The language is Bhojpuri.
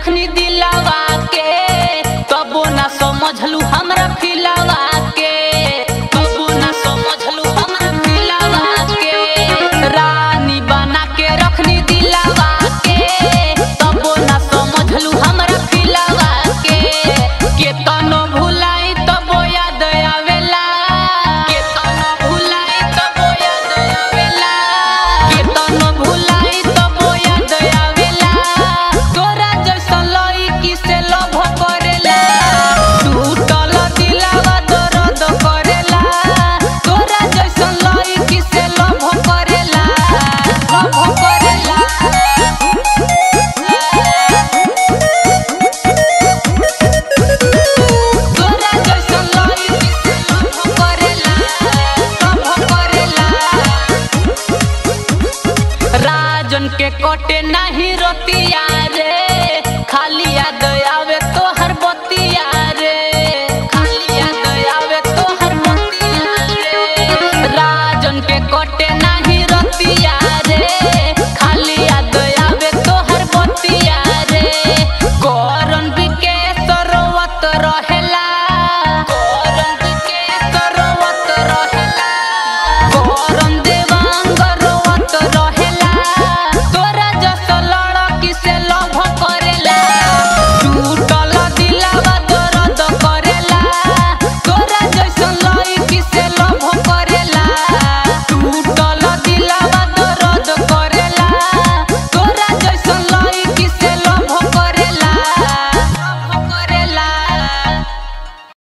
रखनी दिलावा के तबो ना समझलू हमरा फिलावा के तबो ना समझलू हमरा फिलावा के रानी बना के रखनी दिलावा के तबो ना समझलू हमरा फिलावा के केतनो भुलाई तबो याद आवेला केतनो भुलाई तबो याद आवेला केतनो भुलाई तबो याद आवेला तोरा जैसा लईकी से लभ करेला टूटल दिलावा दर्द करेला तोरा जैसा लईकी से लभ करेला लभ करेला तोरा जैसा लईकी से लभ करेला लभ करेला राजन के कोटे नहीं रोतिया रे खाली याद आवे तो हर बतिया रे खाली याद आवे तो हर बतिया रे राजन के कोटे नहीं रोतिया रे खाली याद आवे तो हर बतिया रे करन बिके सरवत रहेला करन बिके सरवत रहेला करन